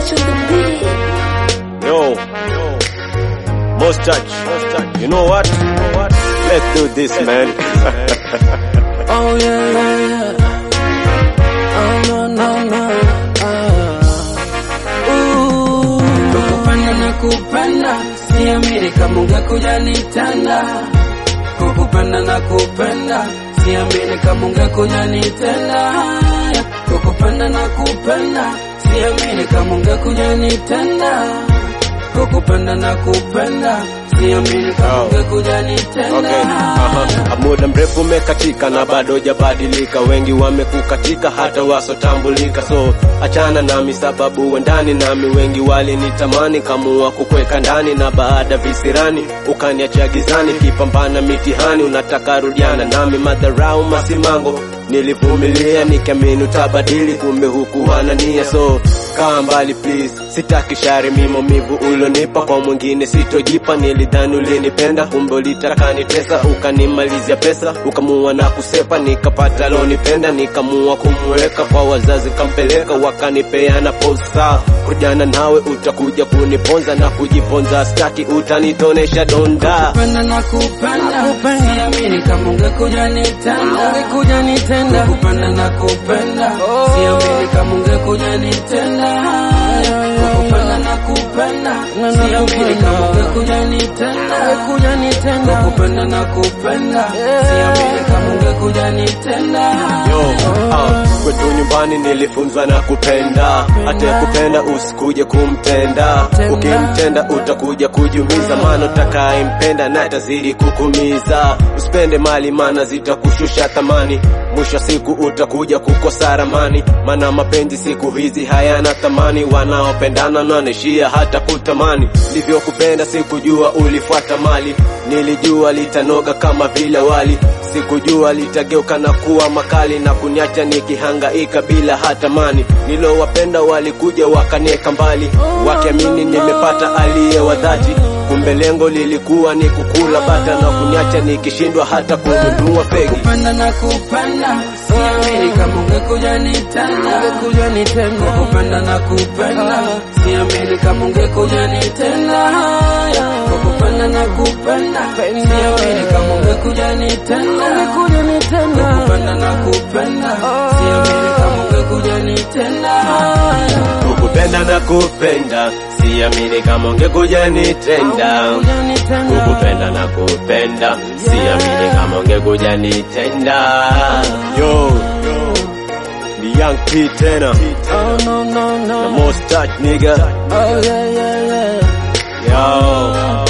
touch on the beat. Yo, most touch. You know what? Let's do this, man. Oh yeah, yeah, yeah. Oh no, no, no. Ah. Ooh. Kukupenda na kupenda, siamini kama ungekuja nitenda. Kukupenda na kupenda, siamini kama ungekuja nitenda. Kukupenda na kupenda, siamini kama ungekuja nitenda. Kukupenda na kupenda, siamini kama Oh. ungekuja nitenda. Okay. Aha. Muda mrefu umekatika na bado hujabadilika, wengi wamekukatika hata wasotambulika, so achana nami sababu wendani nami, wengi walinitamani kamua kukweka ndani, na baada visirani ukaniacha gizani, kipambana mitihani, unataka rudiana nami, madharau masimango nilivumilia nikiamini utabadili, kumbe hukuwa nia, so kaa mbali please, sitaki shari mimo mivu ulonipa kwa mwingine sitojipa. Nilidhani ulinipenda, kumbe ulitaka nitesa, ukanimalizia pesa, ukamua na kusepa, nikapata lonipenda, nikamua kumweka kwa wazazi, kampeleka wakanipeana posa. Kujana nawe utakuja kuniponza na kujiponza, staki utanitonesha donda. kupenda na kupenda siamini kama ungekuja nitenda ungekuja nitenda kupenda na kupenda siamini kama ungekuja nitenda kupenda na kupenda siamini kama ungekuja nitenda ungekuja nitenda kupenda na kupenda siamini kama ungekuja nitenda Yo, ah, kwetu nyumbani nilifunzwa na kupenda, hata kupenda usikuje kumtenda. Ukimtenda utakuja kujumiza, maana utakayempenda na atazidi kukumiza. Usipende mali, maana zitakushusha thamani, mwisho wa siku utakuja kukosa ramani, maana mapenzi siku hizi hayana thamani. Wanaopendana wanaishia hata kutamani. Nilivyokupenda sikujua ulifuata mali, nilijua litanoga kama vile wali sikujua litageuka na kuwa makali na kuniacha nikihangaika bila hata mani. Nilowapenda walikuja wakanieka mbali, wakiamini nimepata aliye wa dhati, kumbe lengo lilikuwa ni kukula bata na kuniacha nikishindwa hata kununua fegi. kupenda na kupenda siamini kama ungekuja nitenda ungekuja nitenda kupenda na kupenda siamini kama ungekuja nitenda kupenda na kupenda siamini kama ungekuja nitenda ungekuja nitenda kupenda na kupenda siamini kama ungekuja nitenda Kukupenda na kupenda, siamini kama ungekuja nitenda. Kukupenda na kupenda, siamini kama ungekuja nitenda. Yo, ni Young P tena, Oh no no the no most touch nigga. Oh yeah yeah yeah Yo.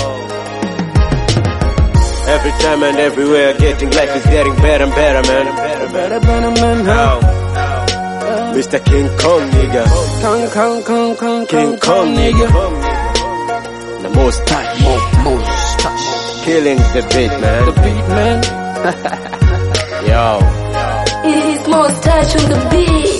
Every time and everywhere, getting life is getting better and better, man. Better better man huh? Yo. Mr. King Kong, nigga. Kong Kong Kong Kong King Kong, nigga. The most touch. Most touch Killing the beat, the man. beat man Yo. It is most touch on the beat.